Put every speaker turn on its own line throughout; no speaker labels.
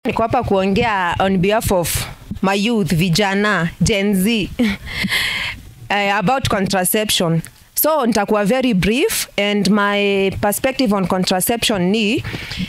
niko hapa kuongea on behalf of my youth vijana gen z uh, about contraception so nitakuwa very brief and my perspective on contraception ni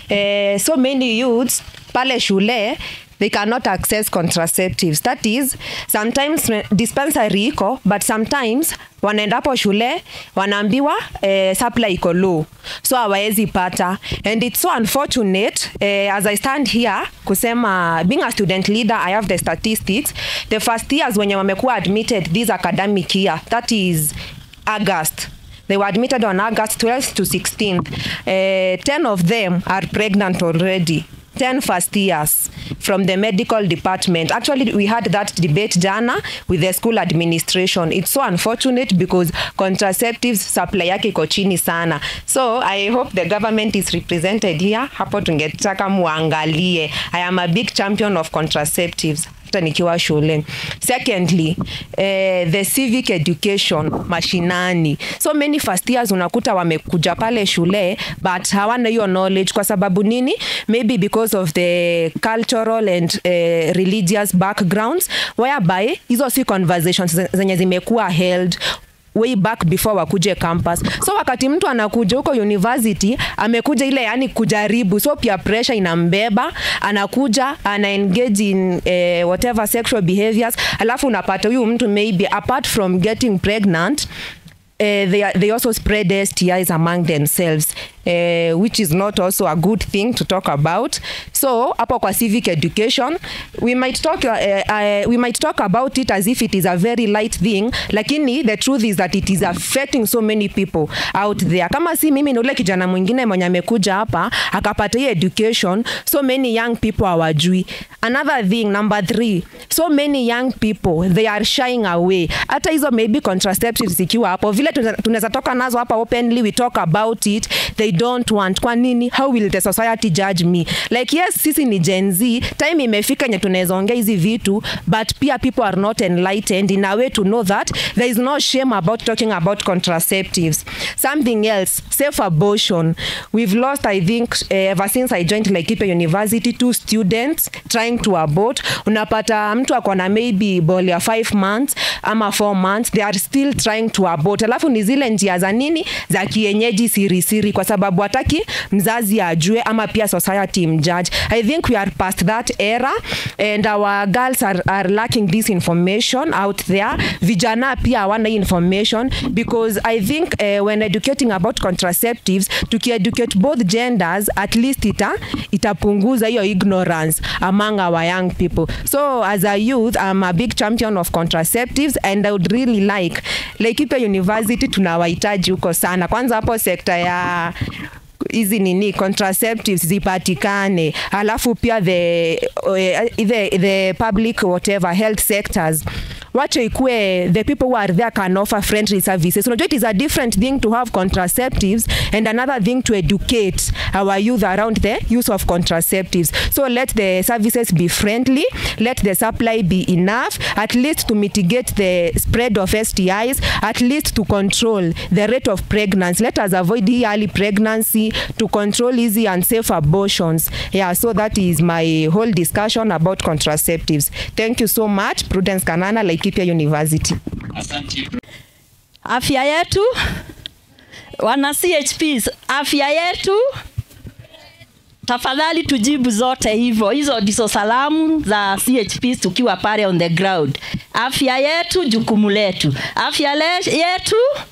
uh, so many youths pale shule they cannot access contraceptives that is sometimes dispensary iko but sometimes wanaendapo shule wanaambiwa eh, supply iko low so hawawezi pata and it's so unfortunate eh, as i stand here kusema being a student leader i have the statistics the first years wenye wamekuwa admitted this academic year that is august They were admitted on August 12th to 16th. Uh, 10 of them are pregnant already. 10 first years from the medical department. Actually, we had that debate jana with the school administration. It's so unfortunate because contraceptives supply yake iko chini sana. So I hope the government is represented here. Hapo tungetaka muangalie. I am a big champion of contraceptives hata nikiwa shule secondly eh, the civic education mashinani so many first years unakuta wamekuja pale shule but hawana hiyo knowledge kwa sababu nini maybe because of the cultural and eh, religious backgrounds whereby hizo si conversations zenye zimekuwa held way back before wakuje campus so wakati mtu anakuja huko university amekuja ile yani kujaribu so pia pressure inambeba anakuja ana engage in eh, whatever sexual behaviors alafu unapata huyu mtu maybe apart from getting pregnant Uh, they, are, they also spread STIs among themselves uh, which is not also a good thing to talk about so hapo kwa civic education we might talk, uh, uh, we might talk about it as if it is a very light thing lakini the truth is that it is affecting so many people out there kama si mimi ni ule kijana mwingine mwenye amekuja hapa akapata hii education so many young people hawajui another thing number three so many young people they are shying away hata hizo maybe contraceptives zikiwa hapo vile tunaweza toka nazo hapa openly we talk about it they don't want kwa nini how will the society judge me like yes sisi ni gen z time imefika yenye tunaweza ongea hizi vitu but pia people are not enlightened in a way to know that there is no shame about talking about contraceptives something else safe abortion we've lost i think uh, ever since i joined laikipia university two students trying to abort unapata mtu akona maybe ball ya 5 months ama 4 months they are still trying to abort alafu ni zile njia za nini za kienyeji siri siri kwa sababu hataki mzazi ajue ama pia society mjudge i think we are past that era and our girls are, are lacking this information out there vijana pia hawana hii information because i think uh, when educating about contraceptives tukieducate both genders at least ita itapunguza hiyo ignorance among our young people so as a youth i'm a big champion of contraceptives and i would really like Laikipia University tunawahitaji huko sana kwanza hapo sekta ya hizi nini contraceptives zipatikane alafu pia the, the, the public whatever health sectors wache ikue the people who are there can offer friendly services unajua it is a different thing to have contraceptives and another thing to educate our youth around the use of contraceptives so let the services be friendly let the supply be enough at least to mitigate the spread of stis at least to control the rate of pregnancy let us avoid early pregnancy to control easy and safe abortions yeah so that is my whole discussion about contraceptives thank you so much prudence kanana laikipia university
afya yetu wana chps afya yetu tafadhali tujibu zote hivyo hizo ndizo salamu za chps tukiwa pale on the ground afya yetu jukumu letu afya le yetu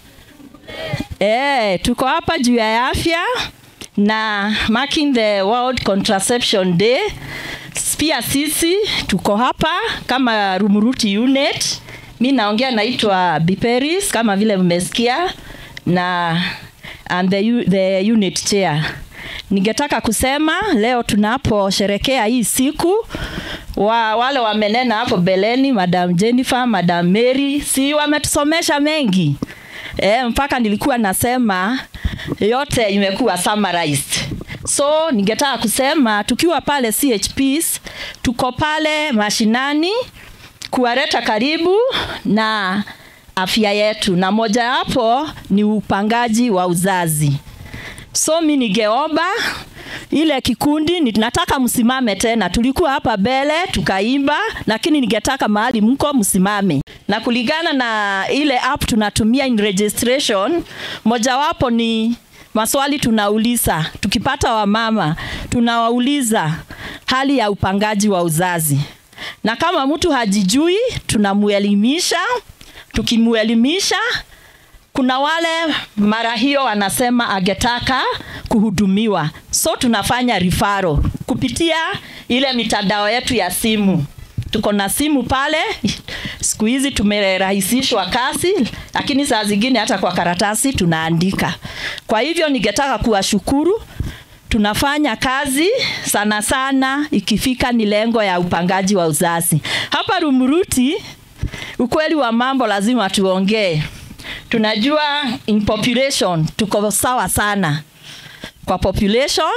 e, tuko hapa juu ya afya na marking the world contraception day pia sisi tuko hapa kama rumuruti unit mi naongea naitwa biperis kama vile mmesikia na and the, the unit chair ningetaka kusema leo tunaposherekea hii siku wa, wale wamenena hapo beleni madam jennifer madam mary si wametusomesha mengi e, mpaka nilikuwa nasema yote imekuwa summarized so ningetaka kusema tukiwa pale chps tuko pale mashinani kuwaleta karibu na afya yetu na mojawapo ni upangaji wa uzazi so mi ningeomba ile kikundi ni nataka msimame tena. Tulikuwa hapa mbele tukaimba, lakini ningetaka mahali mko msimame. Na kulingana na ile app tunatumia in registration, mojawapo ni maswali tunauliza tukipata wamama, tunawauliza hali ya upangaji wa uzazi, na kama mtu hajijui tunamuelimisha. Tukimuelimisha kuna wale mara hiyo wanasema angetaka kuhudumiwa, so tunafanya rifaro kupitia ile mitandao yetu ya simu. Tuko na simu pale, siku hizi tumerahisishwa kazi, lakini saa zingine hata kwa karatasi tunaandika. Kwa hivyo ningetaka kuwashukuru, tunafanya kazi sana sana ikifika ni lengo ya upangaji wa uzazi hapa Rumuruti. Ukweli wa mambo lazima tuongee tunajua in population tuko sawa sana kwa population,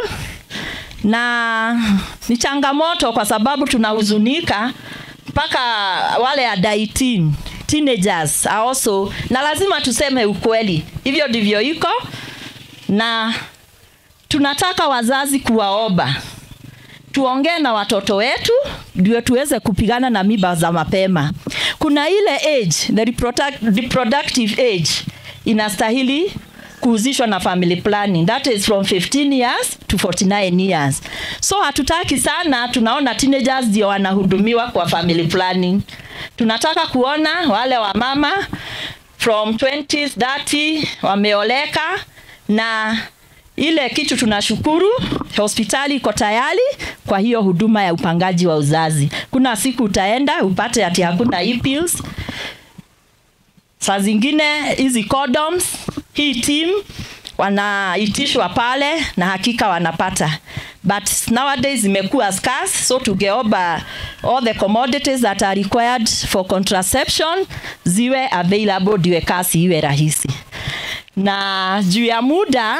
na ni changamoto kwa sababu tunahuzunika mpaka wale under 18 teenagers are also, na lazima tuseme ukweli, hivyo ndivyo iko, na tunataka wazazi kuwaomba tuongee na watoto wetu ndio tuweze kupigana na mimba za mapema. Kuna ile age, the reproduct- reproductive age inastahili kuhusishwa na family planning that is from 15 years to 49 years. So hatutaki sana, tunaona teenagers ndio wanahudumiwa kwa family planning. Tunataka kuona wale wamama from 20s 30 wameoleka na ile kitu tunashukuru, hospitali iko tayari kwa hiyo huduma ya upangaji wa uzazi. Kuna siku utaenda upate ati hakuna e-pills. Saa zingine hizi condoms, hii team wanaitishwa pale na hakika wanapata but nowadays imekuwa scarce so tungeomba all the commodities that are required for contraception ziwe available ndiwe kasi iwe rahisi na juu ya muda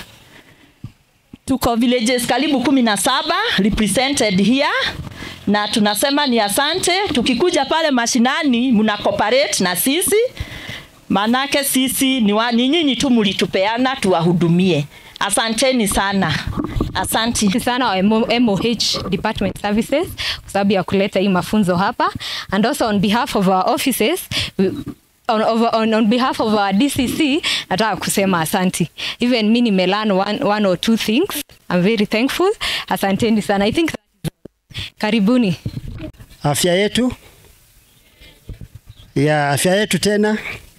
tuko villages karibu kumi na saba represented here na tunasema ni asante. Tukikuja pale mashinani, mna cooperate na sisi, manake sisi ni, wa, ni nyinyi tu mlitupeana tuwahudumie. Asanteni sana, asanti.
Asante sana wa MO- MOH Department Services kwa sababu ya kuleta hii mafunzo hapa and also on behalf of our offices we- on, of, on, on behalf of our DCC nataka kusema asanti. Even mi nimelearn one, one or two things. I'm very thankful. Asanteni sana. I think that is all. Karibuni.
afya yetu ya afya yetu tena.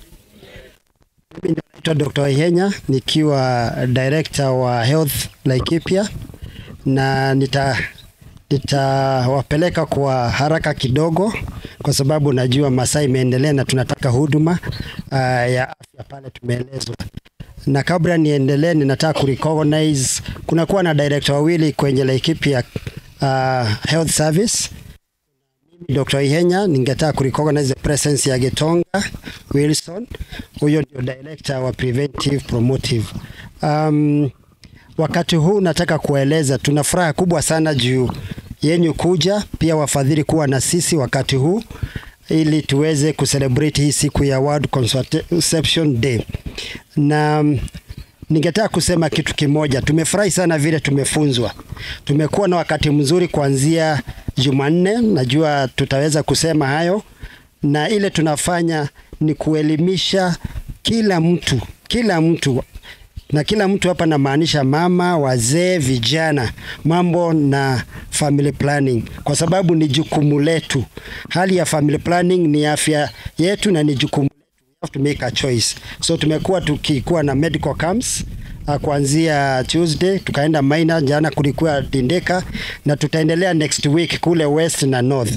Mimi naitwa Dr. Ihenya nikiwa director wa Health Laikipia, na nita nitawapeleka kwa haraka kidogo, kwa sababu najua masaa imeendelea na tunataka huduma uh, ya afya pale tumeelezwa na kabla niendelee, ninataka kurecognize kunakuwa na director wawili kwenye Laikipia uh, Health Service Dr. Ihenya, ningetaka kurecognize the presence ya Getonga Wilson, huyo ndio director wa preventive promotive. Um, wakati huu nataka kueleza tuna furaha kubwa sana juu yenyu kuja, pia wafadhili kuwa na sisi wakati huu ili tuweze kucelebrate hii siku ya World Contraception Day. Na mm, ningetaka kusema kitu kimoja. Tumefurahi sana vile tumefunzwa. Tumekuwa na wakati mzuri kuanzia Jumanne, najua tutaweza kusema hayo, na ile tunafanya ni kuelimisha kila mtu, kila mtu na kila mtu hapa namaanisha mama, wazee, vijana, mambo na family planning, kwa sababu ni jukumu letu. Hali ya family planning ni afya yetu na ni jukumu letu. We have to make a choice. So tumekuwa tukikuwa na medical camps uh, kuanzia Tuesday tukaenda Maina, jana kulikuwa Tindeka na tutaendelea next week kule West na North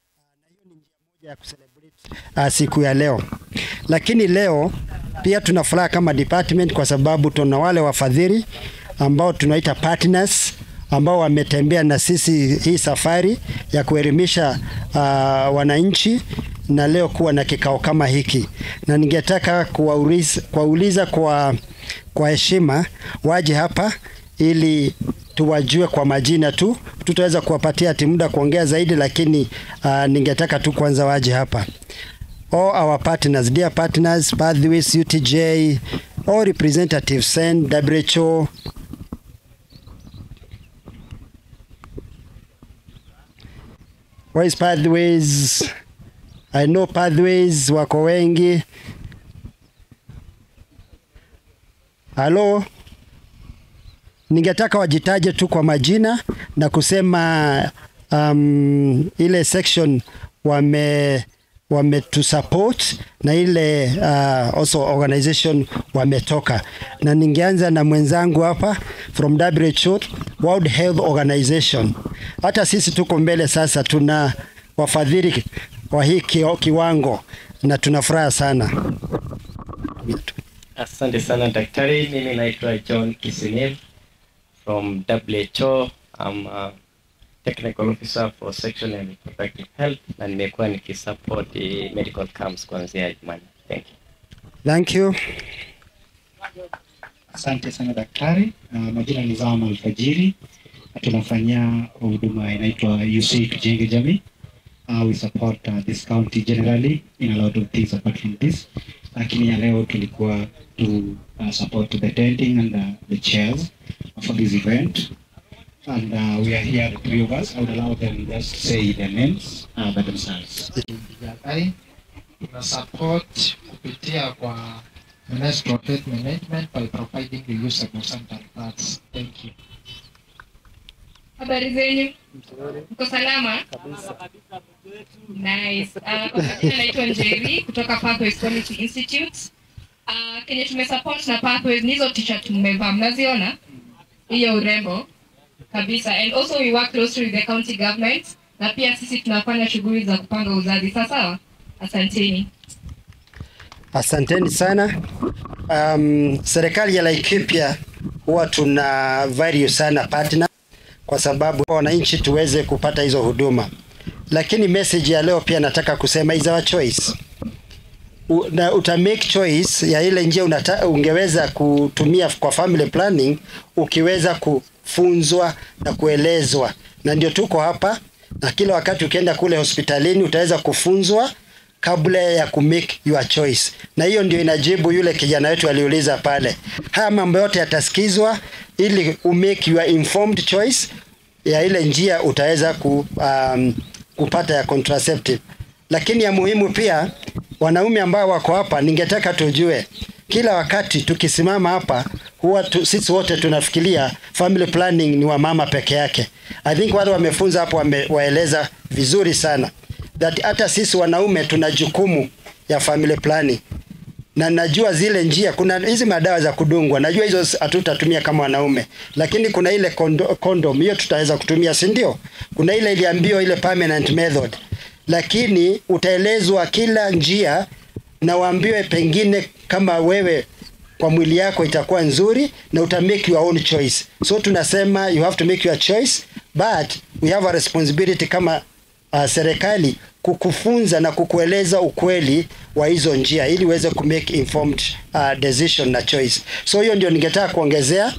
ya kucelebrate uh, siku ya leo. Lakini leo pia tuna furaha kama department kwa sababu tuna wale wafadhili ambao tunaita partners ambao wametembea na sisi hii safari ya kuelimisha uh, wananchi na leo kuwa na kikao kama hiki, na ningetaka kuwauliza kuwauliza kwa kwa heshima waje hapa ili tuwajue kwa majina tu. Tutaweza kuwapatia ati muda kuongea zaidi, lakini uh, ningetaka tu kwanza waje hapa. All our partners, dear partners, Pathways, UTJ, all representatives, SEN, WHO, Where is pathways? I know pathways wako wengi. Halo, ningetaka wajitaje tu kwa majina na kusema um, ile section wame wametusupport na ile uh, also organization wametoka, na ningeanza na mwenzangu hapa from WHO World Health Organization. Hata sisi tuko mbele sasa, tuna wafadhili wa hii kio- kiwango na tuna furaha sana.
Asante sana daktari, mimi naitwa John Kisinev from WHO. I'm a technical officer for sexual and reproductive health na nimekuwa nikisupport eh, medical camps kuanzia Jumanne. Thank you.
Thank you.
Asante sana daktari. Uh, majina ni Zama Alfajiri. Tunafanyia huduma inaitwa UC Tujenge Jamii. Uh, we support uh, this county generally in a lot of things apart from this. Lakini ya leo tulikuwa to uh, support the tenting and uh, the chairs for this event. And uh, we are here, the three of us. I would allow them just to say their names uh, by themselves.
Daktari tuna support kupitia kwa menstrual health management by providing the use of sanitary pads. Thank you.
Habari zenyu? Mko salama? Nice. Uh, kwa majina naitwa Njeri kutoka Pathways Quality Institute. Uh, kenye tumesupport na Pathways ni hizo t-shirt mmevaa, mnaziona? Hiyo urembo kabisa. And also we work closely with the county government na pia sisi tunafanya shughuli za kupanga uzazi. Sawa sawa? Asanteni.
Asanteni sana. Um, serikali ya Laikipia huwa tuna value sana partner kwa sababu wananchi tuweze kupata hizo huduma, lakini message ya leo pia nataka kusema is our choice. U, na uta make choice ya ile njia unata, ungeweza kutumia kwa family planning ukiweza kufunzwa na kuelezwa, na ndio tuko hapa, na kila wakati ukienda kule hospitalini utaweza kufunzwa kabla ya ku make your choice, na hiyo ndio inajibu yule kijana wetu aliuliza pale. Haya mambo yote yatasikizwa ili u make your informed choice ya ile njia utaweza ku, um, kupata ya contraceptive. Lakini ya muhimu pia, wanaume ambao wako hapa, ningetaka tujue kila wakati tukisimama hapa huwa tu, sisi wote tunafikiria family planning ni wa mama peke yake. I think wale wamefunza hapo wamewaeleza vizuri sana that hata sisi wanaume tuna jukumu ya family planning na najua zile njia, kuna hizi madawa za kudungwa, najua hizo hatutatumia kama wanaume, lakini kuna ile kondo, condom hiyo tutaweza kutumia, si ndio? Kuna ile iliambiwa ile permanent method, lakini utaelezwa kila njia na waambiwe pengine kama wewe kwa mwili yako itakuwa nzuri na uta make your own choice. So tunasema you have to make your choice but we have a responsibility kama uh, serikali kukufunza na kukueleza ukweli wa hizo njia ili uweze ku make informed uh, decision na choice. So hiyo ndio ningetaka kuongezea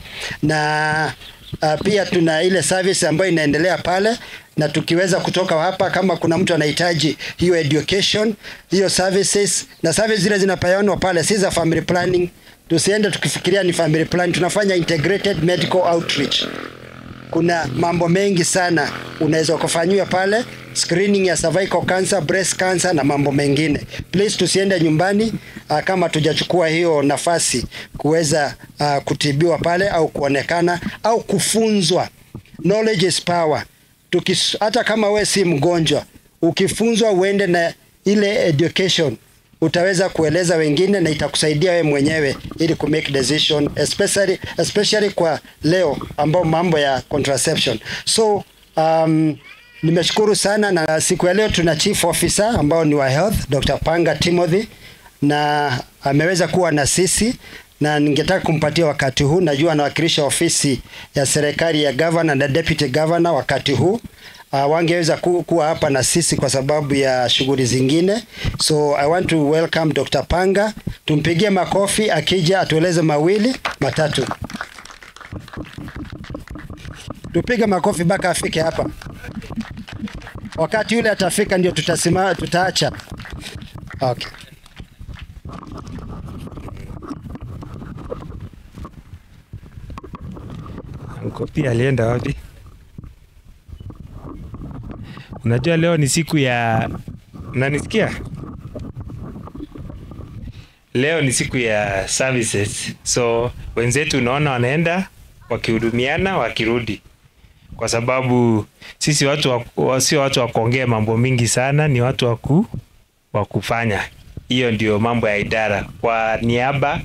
na uh, pia tuna ile service ambayo inaendelea pale na tukiweza kutoka hapa, kama kuna mtu anahitaji hiyo education, hiyo services na services zile zinapeanwa pale, si za family planning. Tusiende tukifikiria ni family planning, tunafanya integrated medical outreach kuna mambo mengi sana unaweza kufanyiwa pale, screening ya cervical cancer, breast cancer na mambo mengine. Please tusiende nyumbani uh, kama tujachukua hiyo nafasi kuweza uh, kutibiwa pale au kuonekana au kufunzwa. Knowledge is power. Tukis, hata kama we si mgonjwa, ukifunzwa uende na ile education utaweza kueleza wengine na itakusaidia wewe mwenyewe ili ku make decision especially, especially kwa leo ambao mambo ya contraception. So um, nimeshukuru sana na siku ya leo tuna chief officer ambao ni wa health Dr. Panga Timothy na ameweza kuwa na sisi na ningetaka kumpatia wakati huu. Najua anawakilisha ofisi ya serikali ya governor na deputy governor wakati huu uh, wangeweza ku, kuwa hapa na sisi kwa sababu ya shughuli zingine. So I want to welcome Dr. Panga. Tumpigie makofi akija atueleze mawili matatu. Tupige makofi mpaka afike hapa. Wakati yule atafika ndio tutasimama, tutaacha. Okay.
Kopi alienda wapi? Unajua leo ni siku ya, unanisikia? Leo ni siku ya services, so wenzetu unaona wanaenda wakihudumiana wakirudi, kwa sababu sisi watu wa- wa, sio watu wa kuongea mambo mingi sana, ni watu wa ku wa kufanya. Hiyo ndio mambo ya idara. Kwa niaba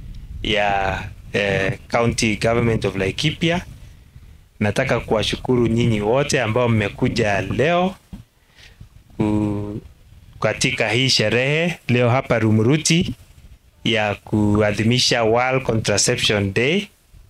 ya eh, County Government of Laikipia, nataka kuwashukuru nyinyi wote ambao mmekuja leo ku, katika hii sherehe leo hapa Rumuruti ya kuadhimisha World Contraception Day.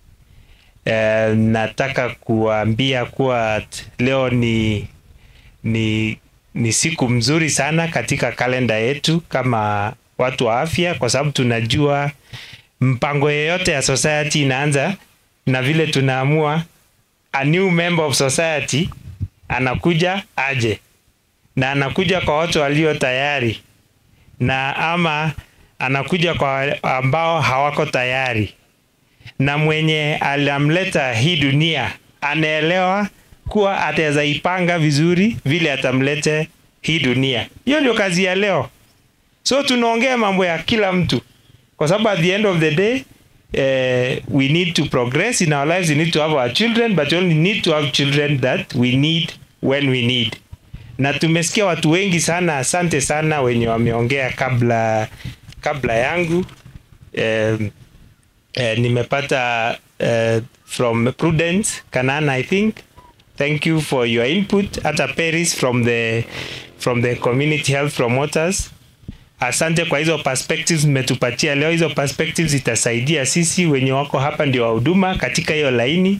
Eh, nataka kuambia kuwa t- leo ni ni ni siku mzuri sana katika kalenda yetu kama watu wa afya, kwa sababu tunajua mpango yeyote ya society inaanza na vile tunaamua a new member of society anakuja aje, na anakuja kwa watu walio tayari, na ama anakuja kwa ambao hawako tayari, na mwenye alimleta hii dunia anaelewa kuwa ataweza ipanga vizuri vile atamlete hii dunia. Hiyo ndio kazi ya leo. So tunaongea mambo ya kila mtu, kwa sababu at the end of the day eh, we need to progress in our lives. We need to have our children, but we only need to have children that we need when we need. Na tumesikia watu wengi sana, asante sana wenye wameongea kabla kabla yangu eh, eh, nimepata eh, from Prudence Kanana I think thank you for your input hata Paris from the from the community health promoters asante kwa hizo perspectives mmetupatia leo hizo perspectives zitasaidia sisi wenye wako hapa ndio wahuduma katika hiyo laini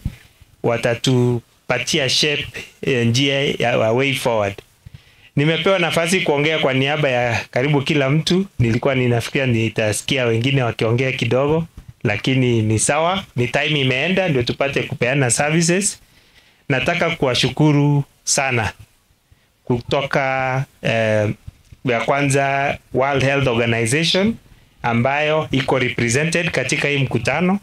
watatupatia shape eh, njia ya wa way forward nimepewa nafasi kuongea kwa niaba ya karibu kila mtu nilikuwa ninafikiria nitasikia wengine wakiongea kidogo lakini ni sawa ni time imeenda ndio tupate kupeana services nataka kuwashukuru sana kutoka eh, ya kwanza World Health Organization ambayo iko represented katika hii mkutano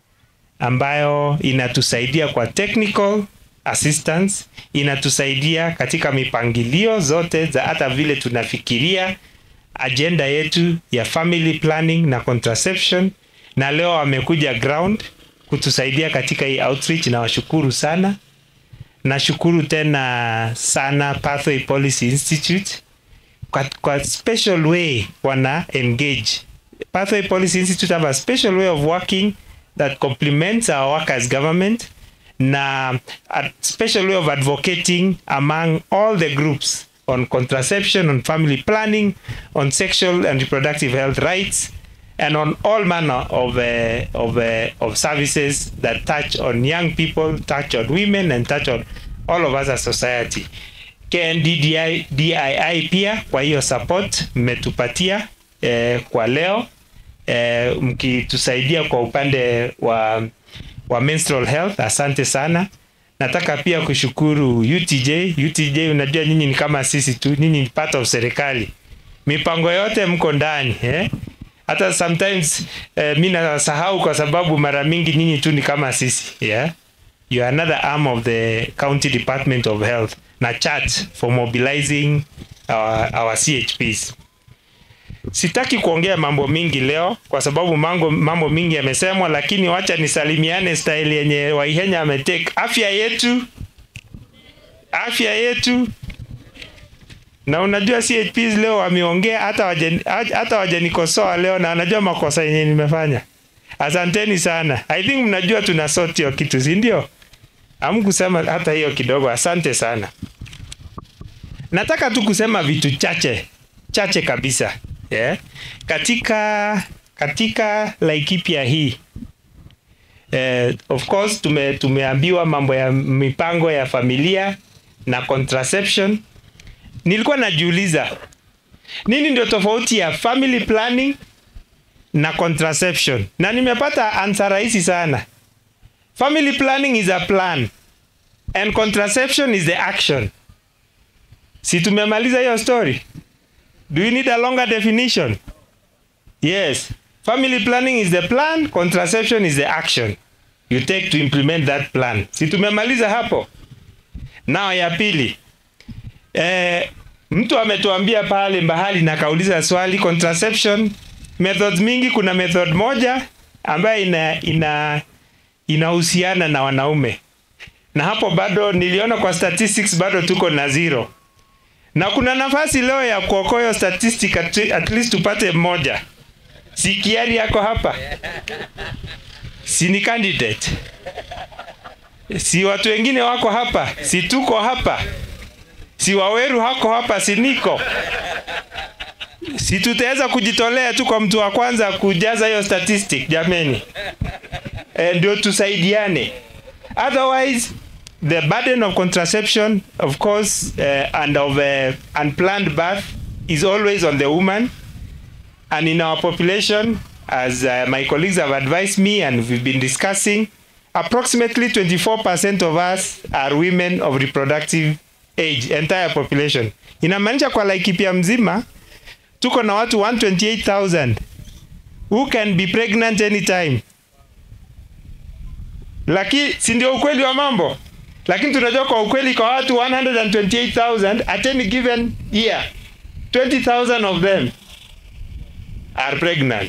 ambayo inatusaidia kwa technical assistance, inatusaidia katika mipangilio zote za hata vile tunafikiria agenda yetu ya family planning na contraception, na leo wamekuja ground kutusaidia katika hii outreach. Nawashukuru sana. Nashukuru tena sana Pathway Policy Institute kwa, kwa special way wana engage. Pathway Policy Institute have a special way of working that complements our work as government na a special way of advocating among all the groups on contraception, on family planning, on sexual and reproductive health rights, and on all manner of uh, of uh, of services that touch on young people, touch on women, and touch on all of us as society. KNDDI DII pia kwa hiyo support mmetupatia eh, kwa leo eh, mkitusaidia kwa upande wa wa menstrual health, asante sana. Nataka pia kushukuru UTJ. UTJ, unajua nyinyi ni kama sisi tu, nyinyi ni part of serikali, mipango yote mko ndani eh? Hata sometimes eh, mi nasahau kwa sababu mara mingi nyinyi tu ni kama sisi yeah? You are another arm of the County Department of Health na chat for mobilizing our, our CHPs. Sitaki kuongea mambo mingi leo kwa sababu mambo, mambo mingi yamesemwa, lakini wacha nisalimiane style yenye Waihenya ametake. Afya yetu, afya yetu. Na unajua CHPs leo wameongea, hata waje, hata wajanikosoa leo, na wanajua makosa yenye nimefanya. Asanteni sana. I think mnajua tuna sort hiyo kitu, si ndio? Hamkusema hata hiyo kidogo. Asante sana. Nataka tu kusema vitu chache chache kabisa yeah. Katika katika Laikipia hii eh, of course tume, tumeambiwa mambo ya mipango ya familia na contraception. Nilikuwa najiuliza nini ndio tofauti ya family planning na contraception, na nimepata answer rahisi sana. Family planning is a plan and contraception is the action. Si tumemaliza hiyo story? Do you need a longer definition? Yes. Family planning is the plan, contraception is the action you take to implement that plan. Si tumemaliza hapo? Now ya pili. eh, mtu ametuambia pale mbahali na kauliza swali contraception methods mingi kuna method moja ambayo ina ina inahusiana na wanaume na hapo bado niliona kwa statistics bado tuko na zero na kuna nafasi leo ya kuokoa hiyo statistic at, at least tupate mmoja si kiari yako hapa si ni candidate si watu wengine wako hapa si tuko hapa si waweru hako hapa si niko si tutaweza kujitolea tu kwa mtu wa kwanza kujaza hiyo statistic jameni e, ndio tusaidiane otherwise the burden of contraception of course uh, and of uh, unplanned birth is always on the woman and in our population as uh, my colleagues have advised me and we've been discussing approximately 24% of us are women of reproductive age entire population inamaanisha kwa Laikipia mzima tuko na watu 128,000 who can be pregnant anytime lakini si ndio ukweli wa mambo lakini tunajua kwa ukweli kwa watu 128,000 at any given year 20,000 of them are pregnant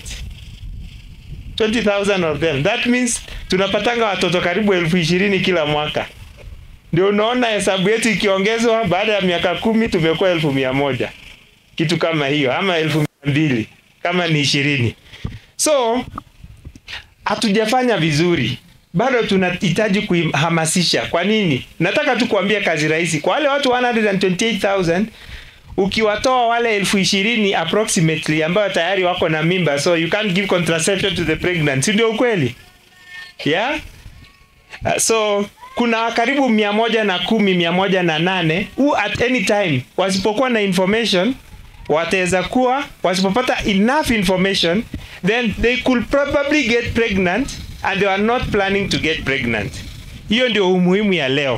20,000 of them that means tunapatanga watoto karibu elfu ishirini kila mwaka ndio unaona hesabu yetu ikiongezwa baada ya miaka kumi tumekuwa elfu mia moja kitu kama hiyo ama elfu mia mbili kama ni ishirini so hatujafanya vizuri bado tunahitaji kuhamasisha kwa nini nataka tu kuambia kazi rahisi kwa wale watu 128000 ukiwatoa wale elfu ishirini approximately ambayo tayari wako na mimba so you can't give contraception to the pregnant si ndio ukweli yeah uh, so kuna karibu mia moja na kumi mia moja na nane who at any time wasipokuwa na information wataweza kuwa wasipopata enough information then they could probably get pregnant and they are not planning to get pregnant hiyo ndio umuhimu ya leo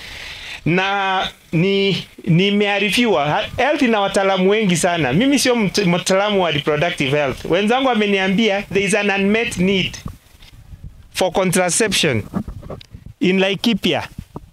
na ni nimearifiwa health ina wataalamu wengi sana mimi sio mt- mtaalamu wa reproductive health wenzangu wameniambia there is an unmet need for contraception in Laikipia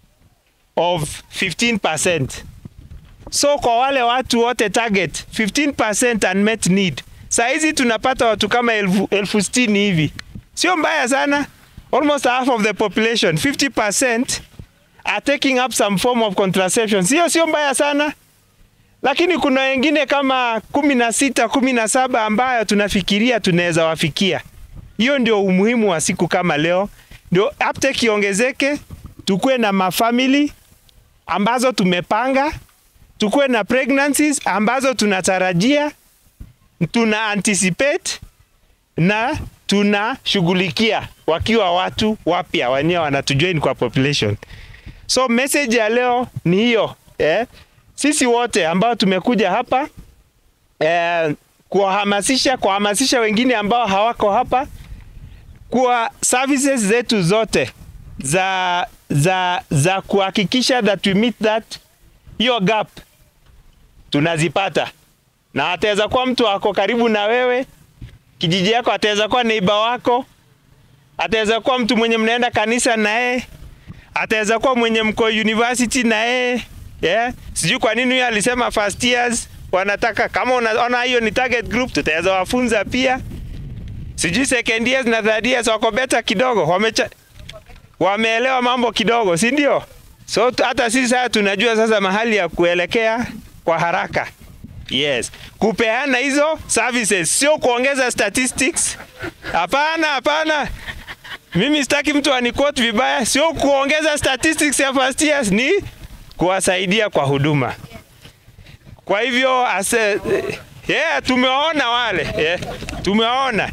of 15%. So kwa wale watu wote target 15% unmet need. Saa hizi tunapata watu kama elfu, elfu sitini hivi, sio mbaya sana. Almost half of the population 50% are taking up some form of contraception, sio sio mbaya sana, lakini kuna wengine kama kumi na sita kumi na saba ambayo tunafikiria tunaweza wafikia. Hiyo ndio umuhimu wa siku kama leo, ndio uptake iongezeke, tukuwe na mafamily ambazo tumepanga, tukuwe na pregnancies ambazo tunatarajia, tuna anticipate na tunashughulikia wakiwa watu wapya wenyewe wanatujoin kwa population. So message ya leo ni hiyo eh, sisi wote ambao tumekuja hapa eh, kuwahamasisha kuwahamasisha wengine ambao hawako hapa kwa services zetu zote za za za kuhakikisha that we meet that hiyo gap tunazipata, na ataweza kuwa mtu ako karibu na wewe, kijiji yako, ataweza kuwa neighbor wako, ataweza kuwa mtu mwenye mnaenda kanisa na yeye, ataweza kuwa mwenye mko university na yeye yeah. Sijui kwa nini huyo alisema first years wanataka, kama unaona hiyo ni target group, tutaweza wafunza pia. Sijui second years na third years wako beta kidogo, wamecha wameelewa mambo kidogo, si ndio? So tu- hata sisi sasa tunajua sasa mahali ya kuelekea kwa haraka. Yes, kupeana hizo services, sio kuongeza statistics. Hapana, hapana. Mimi sitaki mtu aniquote vibaya, sio kuongeza statistics ya first years, ni kuwasaidia kwa huduma. Kwa hivyo ase, yeah, tumewaona wale yeah, tumewaona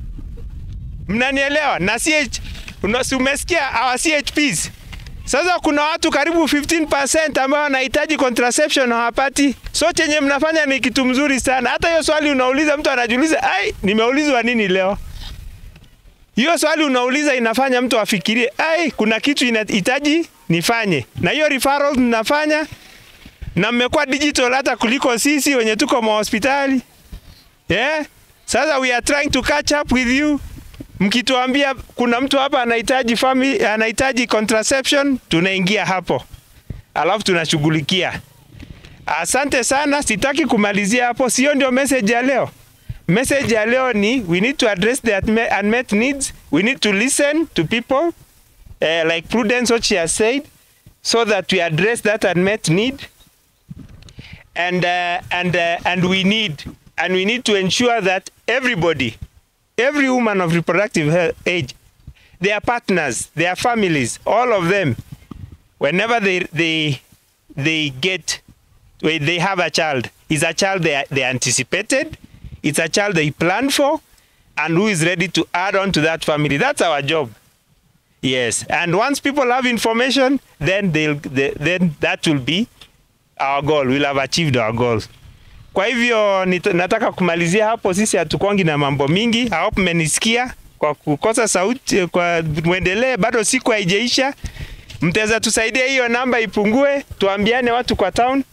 mnanielewa na CH una- si umesikia our CHPs sasa kuna watu karibu 15% ambao wanahitaji contraception hawapati. So chenye mnafanya ni kitu mzuri sana. Hata hiyo swali unauliza, mtu anajiuliza, ai, nimeulizwa nini leo? Hiyo swali unauliza inafanya mtu afikirie, ai, kuna kitu inahitaji nifanye, na hiyo referral mnafanya na mmekuwa digital hata kuliko sisi wenye tuko mahospitali yeah? Sasa we are trying to catch up with you mkituambia kuna mtu hapa anahitaji family, anahitaji contraception, tunaingia hapo, alafu tunashughulikia Asante sana, sitaki kumalizia hapo, sio ndio message ya leo. Message ya leo ni we need to address the unme- unmet needs. We need to listen to people uh, like Prudence what she has said so that we address that unmet need and uh, and uh, and we need and we need to ensure that everybody every woman of reproductive health age their partners their families all of them whenever they they they get when they have a child is a child they, they anticipated it's a child they planned for and who is ready to add on to that family that's our job yes and once people have information then they'll they, then that will be our goal we'll have achieved our goals kwa hivyo nit- nataka kumalizia hapo sisi hatukongi na mambo mingi I hope mmenisikia kwa kukosa sauti kwa mwendelee bado siku haijaisha mtaweza tusaidia hiyo namba ipungue tuambiane watu kwa town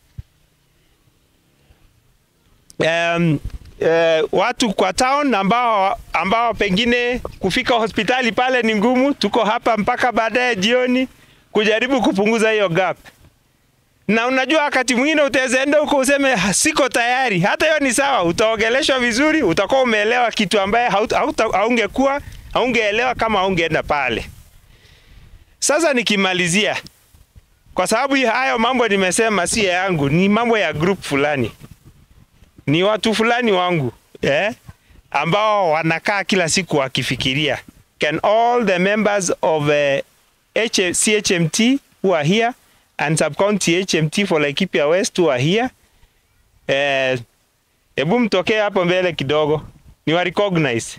um, uh, watu kwa town ambao ambao pengine kufika hospitali pale ni ngumu tuko hapa mpaka baadaye jioni kujaribu kupunguza hiyo gap na unajua wakati mwingine utaweza enda huko useme "Ha, siko tayari. Hata hiyo ni sawa, utaogeleshwa vizuri, utakuwa umeelewa kitu ambaye hauta- hauta- haungekuwa haungeelewa kama haungeenda pale. Sasa nikimalizia, kwa sababu hii- hayo mambo nimesema si ya yangu, ni mambo ya group fulani, ni watu fulani wangu eh, ambao wanakaa kila siku wakifikiria can all the members of uh, H CHMT who are here and sub-county HMT for Laikipia West who are here eh, hebu mtokee hapo mbele kidogo ni wa recognize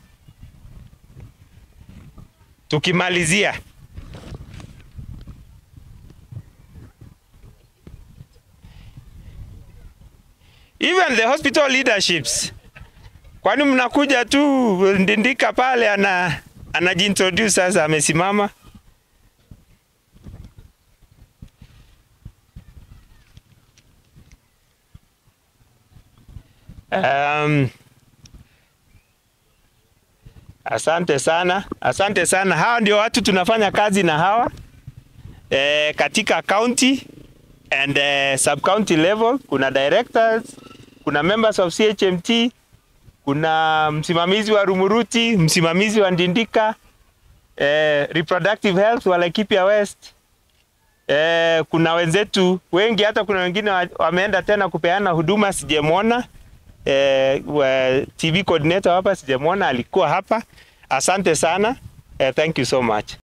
tukimalizia even the hospital leaderships kwani mnakuja tu ndindika pale ana anajiintroduce sasa amesimama Um, asante sana, asante sana. Hawa ndio watu tunafanya kazi na hawa e, katika county and uh, sub county level. Kuna directors, kuna members of CHMT, kuna msimamizi wa Rumuruti, msimamizi wa Ndindika, eh, reproductive health wa Laikipia West. Eh, kuna wenzetu wengi, hata kuna wengine wa- wameenda tena kupeana huduma, sijamwona eh, wa TV coordinator hapa sijamwona, alikuwa hapa. Asante sana eh, thank you so much.